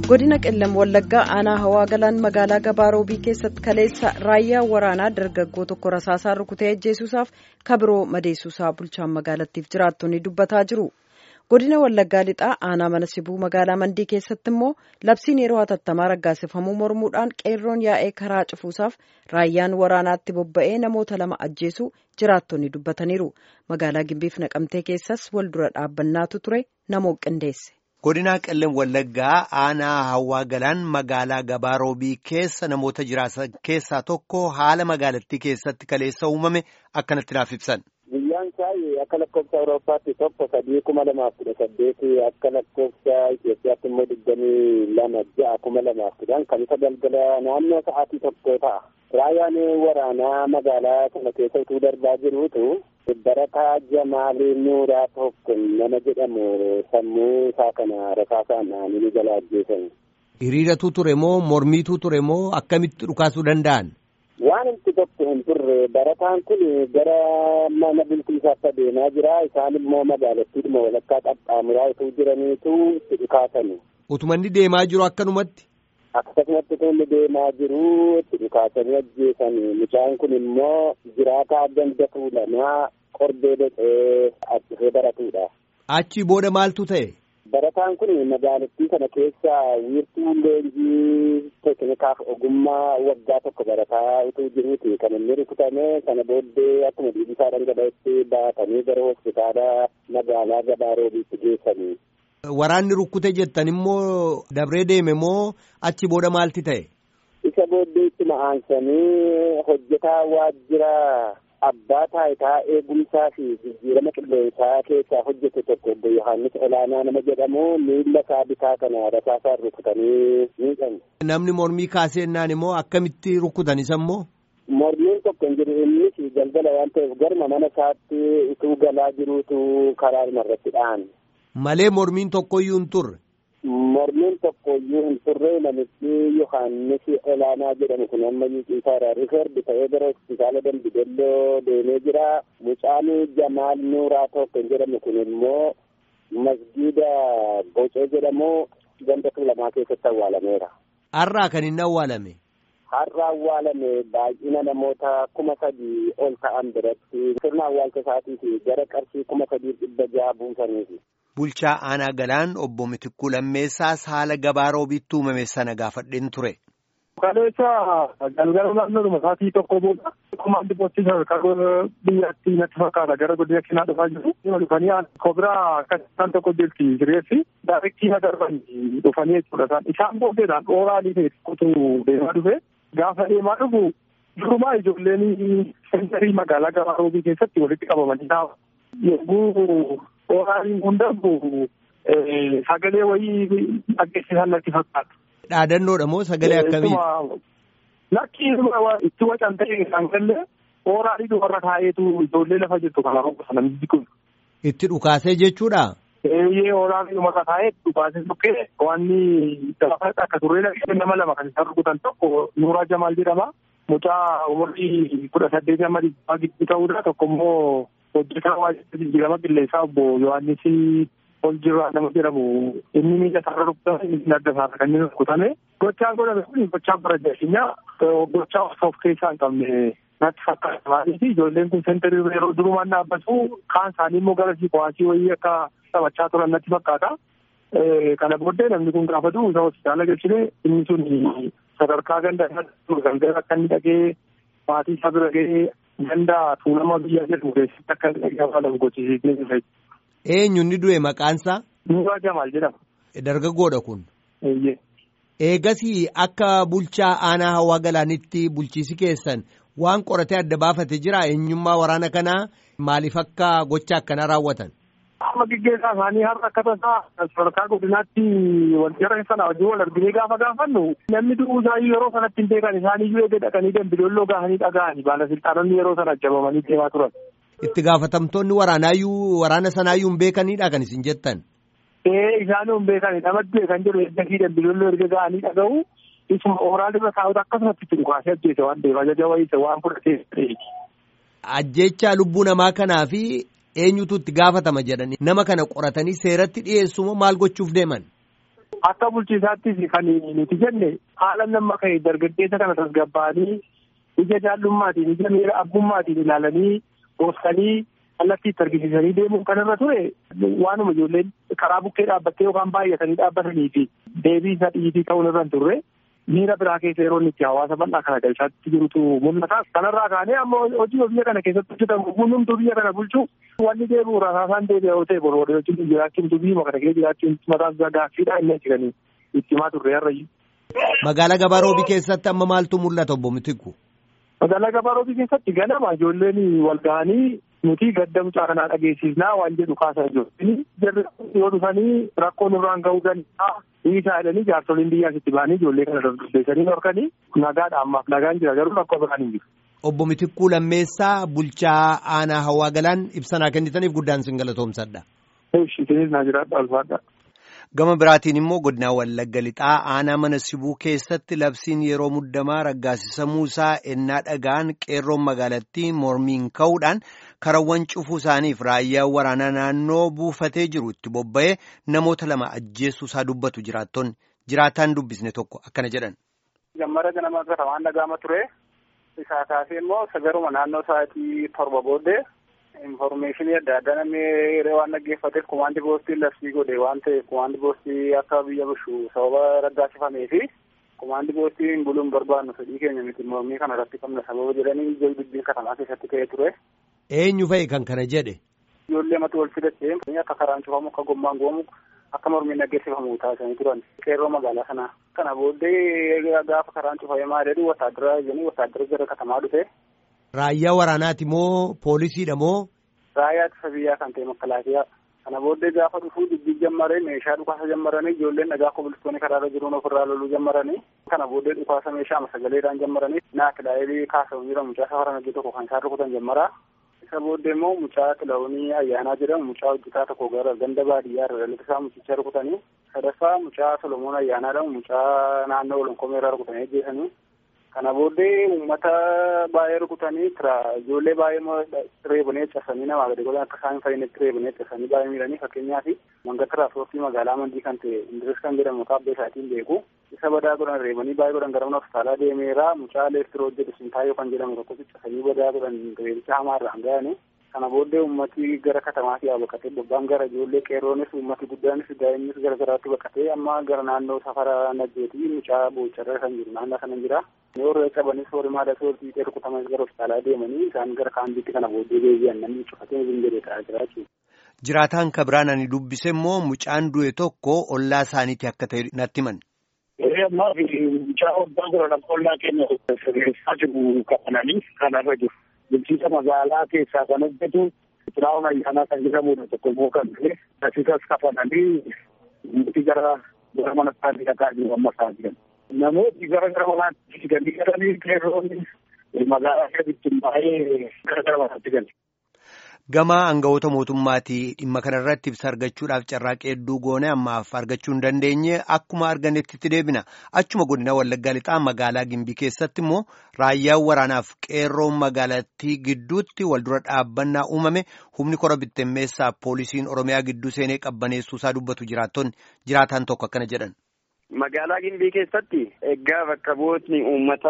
godina qellam wallaggaa aanaa hawaa galaan magaalaa gabaaroobii keessatti kaleessa raayyaa waraanaa dargaggoo tokko rasaasaan rukutee ajjeesuusaaf kabiroo madeessuusaa bulchaan magaalattiif jiraattonni dubbataa jiru godina wallaggaa lixaa aanaa mana sibuu magaalaa mandii keessatti immoo labsiin yeroo hatattamaa raggaasifamuu mormuudhaan qeerroon yaa'ee karaa cufuusaaf raayyaan waraanaatti bobba'ee namoota lama ajjeesuu jiraattonni dubbataniiru magaalaa gimbiif naqamtee keessas wal dura dhaabbannaatu ture namoo qindeesse. godinaa qellem wallaggaa aanaa hawaa galaan magaalaa gabaaroobii keessa namoota jiraatan keessaa tokko haala magaalattii keessatti kaleessa uumame akkanatti naaf ibsan. Guyyaan isaa akka lakkoofsa Awurooppaatti tokko sadii kuma lamaaf kudha saddeeti akka lakkoofsa Itoophiyaatti immoo digdamii lama ja'a kuma lamaaf kudhan kan isa galgala naannoo sa'aatii tokko ta'a. Raayyaan waraanaa magaalaa kana keessa utuu darbaa jiruutu barataa Jamaalii Nuuraa tokko nama jedhamu sammuu isaa kana rasaasaan dhaanii jala ajjeesan. Hiriiratu ture moo mormiitu ture moo akkamitti dhukaasuu danda'an? Waan inni tokko hin turre barataan kun gara mana bulchiinsaatti adeemaa jira isaan immoo magaalattiidhuma walakkaa qaxxaamuraa utuu jiraniitu itti dhukaasani. Utumanni deemaa jiru akkanumatti? Akkasumatti kun deemaa jiru itti dhukaasanii ajjeesanii mucaan kun immoo jiraataa ganda tuulamaa qorbee dhaqee achifee baratudha. Achi booda maaltu ta'e? Barataan kun magaalattii kana keessa wiirtuu leenjii teeknikaaf ogummaa waggaa tokko barataa utuu jiruuti kan inni rukutame kana booddee akkuma dhiibisaa dhangala'etti baatanii gara hospitaala magaalaa gabaaroobiitti geessanii. Waraanni rukkute jettan immoo dabree deeme moo achi booda maalti ta'e? Isa booddee itti ma'aansanii hojjetaa waajjira abbaa taayitaa eegumsaa fi jijjiirama qilleensaa keessaa hojjete tokko obbo Yohaannis Olaanaa nama jedhamu miila isaa bitaa kana rasaasaan rukutanii miidhan. Namni mormii kaaseennaan immoo akkamitti rukutan isa immoo? Mormiin tokko hin jiru innis galgala waan ta'eef garma mana isaatti utuu galaa jiruutu karaa irratti dha'an. Malee mormiin tokkoyyuu hin turre. Mormiin tokkoyyuu hin turre namichi Yohaannis Olaanaa jedhamu kun amma isaa rifeerdi ta'ee gara hospitaala Dambidelloo deemee jira. Mucaan Jamaal Nuuraa tokko jedhamu kun immoo masgiida Bocee jedhamu ganda lamaa keessatti awwaalameera. Har'aa kan inni awwaalame. Har'a awwaalame baay'ina namoota kuma sadii ol ta'an biratti sirna awwaalcha isaatiif gara qarshii kuma sadii dhibba ja'a buusaniifi. Bulchaa aanaa galaan obbo Mitikkuu Lammeessaas haala gabaaroobiitti uumame sana gaafadheen ture. Kaleessa galgala naannoodhuma sa'aatii tokko booda komaandi poostii sadarkaa biyyatti natti fakkaata gara godina keenyaa dhufaa jiru. Dhuma dhufanii kobiraa kan tokko jirti jireessi daayirektii na darban dhufanii jechuudha isaan. Isaan booddeedhaan dhooraalii ta'e tokkotu deemaa dhufe. Gaafa deemaa dhufu durumaa ijoolleen sentarii magaalaa gabaaroobii keessatti walitti qabamanii taa'u. Yogguu dhooraalii kun darbu sagalee wayii dhaggeessisan natti fakkaata. Dhaadannoodha moo sagalee akkamii? Lakki itti wacan ta'e kan galle dhooraalii dubarra taa'eetu ijoollee lafa jirtu kana roga sana kun. Itti dhukaasee jechuudha? Eeyyee dhooraalii dubarra taa'ee dhukaasee tukkee wanni gaafa akka turree nama lama kan isaan rukutan tokko Nuuraa Jamaal jedhama. Mucaa umurii kudha saddeetii amma dhibbaa gidduu ta'uudha tokko immoo hojjetaa waajjira jijjiirama qilleensaa obbo Yohaannis ol jirraa nama jedhamu inni miila isaarra rukutame inni adda isaarra kan inni rukutame gochaan godhame kun gochaa bara jaashinyaa gochaa of keessaa hin qabne natti fakkaata maaliif ijoolleen kun sentarii yeroo durumaan dhaabbatu kaan isaanii immoo gara siikowaasii wayii akka taphachaa turan natti fakkaata. Kana booddee namni kun gaafatu isa hospitaala galchine inni sun sadarkaa ganda galgala akka inni dhagee maatii isaa bira gahee ganda tuulama biyya jedhamu keessatti akka inni dhagee afaan gochisiisnee jira. Eenyu inni du'e maqaansaa? Nuuraa Jamaal jedhama. Dargaggoodha kun. Eeyyee. Eegasii akka bulchaa aanaa hawaa galaanitti bulchiisi keessan waan qoratee adda baafate jira eenyummaa waraana kanaa maaliif akka gocha akkanaa raawwatan? Amma gaggeessaa isaanii har'a akka tasaa sadarkaa godinaatti waljara sana wajjin wal arginee gaafa gaafannu namni du'uu isaayyuu yeroo sanatti hin beekan isaaniiyyuu eegee dhaqanii dambidolloo gahanii dhaga'anii baalasilxaanonni yeroo sana ajjabamanii deemaa turan. Itti gaafatamtoonni waraanaayyuu waraana sanaayyuu hin beekanidha kan isin jettan. Ee isaanuu hin beekani namatti kan jedhu ergasii dambidolloo erga ga'anii dhaga'u isuma ooraal irra taa'utu akkasumatti itti dhukaasee ajjeese waan ta'eef ajaja wayisa waan fudhatee. Ajjechaa lubbuu namaa kanaa fi eenyutu itti gaafatama jedhanii nama kana qoratanii seeratti dhiyeessumoo maal gochuuf deeman? akka bulchiisaattis kan nuti jenne haala nama ka'e dargaggeessa kana tasgabbaa'anii ija jaallummaatiin ija miira abbummaatiin ilaalanii goosanii kallattii itti argisiisanii deemuun kan irra ture waanuma ijoolleen karaa bukkee dhaabbattee yookaan baay'atanii dhaabbatanii fi deebii isa dhiitii ta'uun irra hin turre miira biraa keessa yeroo inni itti hawaasa bal'aa kana galchaatti jirutu mul'ata. Kanarraa kaanee amma hojii biyya kana keessatti hojjetamu hundumtuu biyya kana bulchuu wanni deebi'u rasaasaan deebi'a yoo ta'e boroodee wajjin jiraachuun biyya kana keessa jiraachuun mataan isaa gaaffiidha inni jedhanii itti himaa turre har'ayyu. Magaalaa Gabaaroobii keessatti amma maaltu mul'ata obbo Mitikku? Magaalaa Gabaaroobii keessatti ganama ijoolleen wal ga'anii nuti gadda mucaa kanaa dhageessisnaa waan jedhu kaasaa jiru. Jarri yoo dhufanii rakkoo nurraan ga'uu danda'a. Dhiisaa jedhanii jaarsoliin biyyaas itti ba'anii ijoollee kana dargaggeessanii horkanii nagaadha ammaaf nagaan jira garuu rakkoo biraan hin jiru. Obbo Mitikkuu Lammeessaa bulchaa aanaa hawaa galaan ibsanaa kennitaniif guddaan sin galatoomsadha. Ishisinis naa jiraadha ulfaadha. Gama biraatiin immoo godinaa Wallagga Lixaa aanaa mana sibuu keessatti labsiin yeroo muddamaa raggaasisamuu isaa ennaa dhagaan qeerroon magaalattii mormiin ka'uudhaan karawwan cufuu isaaniif raayyaan waraanaa naannoo buufatee jiru itti bobba'ee namoota lama ajjeessuu isaa dubbatu jiraattonni jiraataan dubbisne tokko akkana jedhan. Gammara ganama irra waan dhagaama ture isaa kaasee immoo sagaruma naannoo sa'aatii torba booddee. Informeeshinii adda addaa namni waan dhaggeeffateef kumaandi boostiin labsii godhe waan ta'eef kumaandi boostii akka biyya bushu sababa raggaasifamee fi kumaandi boostiin buluun barbaannu fedhii keenya miti mormii kana irratti qabna sababa jedhanii ija dubbiin katamaa keessatti ka'ee ture. Eenyu fa'i kan kana jedhe? Ijoollee mata wal fidattee akka karaan cufamu akka gommaan goomu akka mormiin dhaggeessifamu taasisanii turan qeerroo magaalaa sanaa. Kana booddee gaafa karaan cufame maal jedhu wataadara jedhanii wataadara gara katamaa dhufe. Raayyaa waraanaati moo poolisiidha moo? Raayyaa ittisa biyyaa kan ta'e makalaakiyaa. Kana booddee gaafa dhufuu dubbii jammaree meeshaa dhukaasa jammaranii ijoolleen dhagaa kobilistoonni karaarra jiruun ofirraa loluu jammaranii. Kana booddee dhukaasa meeshaa sagaleedhaan jammaranii naa kilaa'ee kaasamu jira mucaa safara nagee tokko kan isaan rukutan jammara. Isa booddee immoo mucaa kilaa'uunii ayyaanaa jedhamu mucaa hojjetaa tokko gara ganda baadiyyaa irra dhalata isaa mucicha rukutanii. Sadaffaa mucaa Solomoon ayyaanaa jedhamu mucaa naannoo olonkoomee rukutanii ajjeesanii. Kana booddee uummata baay'ee rukutanii ijoollee baay'ee reebanii cabsanii namaa gadi godhan akka isaan fayyinitti reebanii cabsanii baay'ee miidhanii fakkeenyaaf manga tiraanspoortii magaalaa mandii kan ta'e indiris kan jedhamu kaabbee isaatiin beeku isa badaa godhan reebanii baay'ee godhan gara mana hospitaalaa deemeera mucaa leestiroo hojjetu sintaayoo kan jedhamu tokko cabsanii badaa godhan reebicha hamaarraan ga'anii kana booddee ummati gara katamaatii haa baqatee bobbaan gara ijoollee qeerroonis ummati guddaanis daa'imnis gara garaatti baqatee amma gara naannoo safara naggeetii mucaa boocharra kan jiru naannoo kana jira. Yeroo qabanis horii maadha soortii ta'e rukutaman gara hospitaalaa deemanii isaan gara kaambiitti kana booddee deebi'an namni cufatee hin jedhee ta'aa jira jechuudha. Jiraataan kabiraan ani dubbise immoo mucaan du'e tokko ollaa isaaniiti akka ta'e natti himan. Ammaa fi mucaa waggaa gurra lafa ollaa keenya sirreessaa jiru qabananii kanarra jiru. Bulchiinsa magaalaa keessaa kan hojjetu xuraa'oon ayyaanaa kan jedhamudha tokko immoo kan ta'e asisas kafananii nuti gara gara mana isaanii dhaqaa jiru amma isaa jiran. Namooti gara gara manaatti fidanii galanii qeerroonni magaalaa keessatti baay'ee gara gara manaatti galu. Gama aangawoota mootummaatii dhimma kanarratti ibsa argachuudhaaf carraaqee hedduu goone ammaaf argachuu hin dandeenye akkuma arganetti itti deebina achuma godina wallaggaa lixaa magaalaa gimbii keessatti immoo raayyaan waraanaaf qeerroon magaalattii gidduutti waldura dhaabbannaa uumame humni kora bittimmeessaa poolisiin oromiyaa gidduu seenee qabbaneessuusaa dubbatu jiraattonni jiraataan tokko akkana jedhan. Magaalaa Gimbii keessatti egaa bakka bu'ootni uummata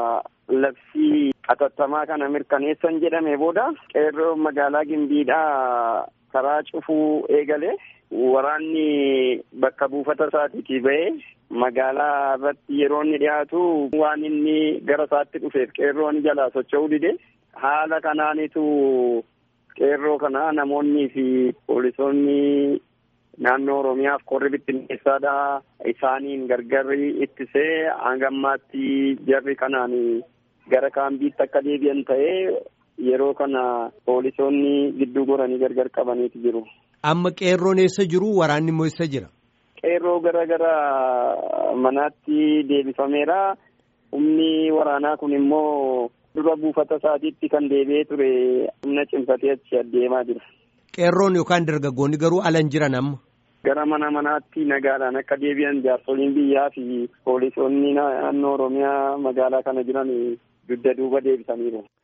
labsii atattamaa kana mirkaneessan jedhame booda qeerroo magaalaa Gimbiidhaa karaa cufuu eegale waraanni bakka buufata isaatiitii ba'ee magaalaa irratti yeroo inni dhiyaatu waan inni gara isaatti dhufeef qeerroon jalaa socho'uu dide haala kanaanitu qeerroo kana namoonnii fi poolisoonni naannoo oromiyaaf qorri bittinneessaadha isaaniin gargarri ittisee hangammaatti jarri kanaan gara kaambiitti akka deebi'an ta'ee yeroo kana poolisoonni gidduu goranii gargar qabaniiti jiru. Amma qeerroon eessa jiru waraanni immoo eessa jira? Qeerroo gara gara manaatti deebifameera. Humni waraanaa kun immoo dura buufata isaatiitti kan deebi'ee ture humna cimsatee achi adeemaa jira. Qeerroon yookaan dargaggoonni garuu alan jiran amma. Gara mana manaatti nagaadhaan akka deebi'an jaarsoliin biyyaa fi poolisoonni naannoo Oromiyaa magaalaa kana jiran dugda duuba deebisaniiru.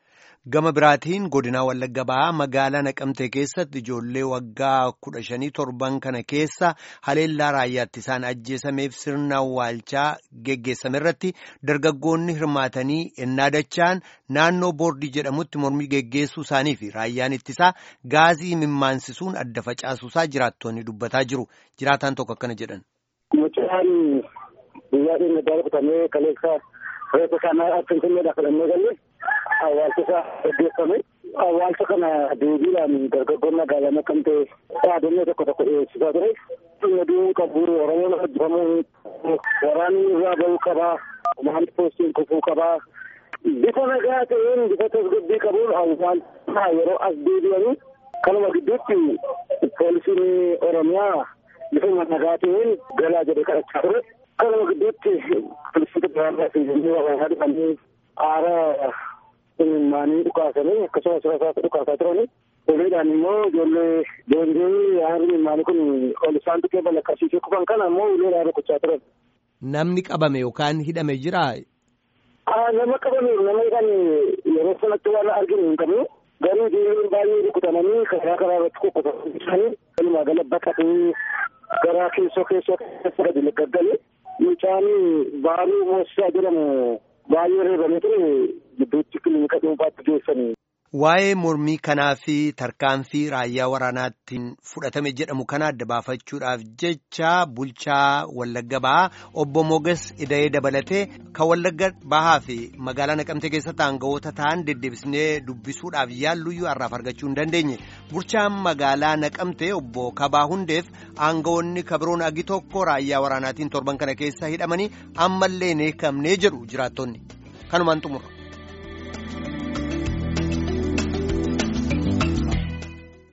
Gama biraatiin godinaa Wallagga Bahaa magaalaa Naqamtee keessatti ijoollee waggaa kudha shanii torban kana keessa haleellaa raayyaatti isaan ajjeesameef sirna awwaalchaa geggeessame irratti dargaggoonni hirmaatanii ennaa dachaan naannoo boordii jedhamutti mormii geggeessuu isaanii fi raayyaan ittisaa gaazii mimmaansisuun adda facaasuusaa jiraattonni dubbataa jiru. Jiraataan tokko akkana jedhan. Mucaan guyyaa dhimma darbatamee kaleessa reefa kana finfinneedhaa fudhannee galle awwaalcha isaa gaggeeffame. Awwaalcha kana deebiidhaan dargaggoonni magaalaa Naqamtee dhaadannoo tokko tokko dhiyeessisaa ture. Dhimma du'uu qabu Oromoon hojjetamuu waraanni irraa bahuu qabaa. Maal poostiin kufuu qabaa. Bifa nagaa ta'een bifa tasgabbii qabuun awwaalcha yeroo as deebi'anii kanuma gidduutti poolisiin Oromiyaa bifa nagaa ta'een galaa jedhee kadhachaa ture. Kanuma gidduutti poolisoota biraarraa fi waraanaa dhufanii aara imimmaanii dhukaasanii akkasumas rasaasa dhukaasaa turanii. Uleedhaan immoo ijoollee deemtee aarri imimmaanii kun ol isaan tuqee balaqqasiisee kufan kana immoo uleedhaan rukuchaa turan. Namni qabame yookaan hidhame jiraa? Nama qabame nama kan yeroo sanatti waan arginu hin qabnu. Garuu ijoolleen baay'ee rukutamanii karaa karaa irratti kukkufanii walumaa gala baqatee gara keessoo keessoo keessa gadi gaggale. Mucaan baaruu moosisaa jedhamu baay'ee reebamee ture gidduutti kilinika dhuunfaatti geessanii. Waa'ee mormii kanaa fi tarkaanfii raayyaa waraanaatiin fudhatame jedhamu kana adda baafachuudhaaf jecha bulchaa Wallagga Bahaa obbo Moges Ida'ee dabalatee kan Wallagga Bahaa fi magaalaa Naqamtee keessatti aangawoota ta'an deddeebisnee dubbisuudhaaf yaalluyyuu har'aaf argachuu hin dandeenye. Bulchaan magaalaa Naqamtee obbo Kabaa Hundeef aangawoonni kabiroon agi tokko raayyaa waraanaatiin torban kana keessa hidhamanii ammallee hin eekamnee jedhu jiraattonni. Kanumaan xumura.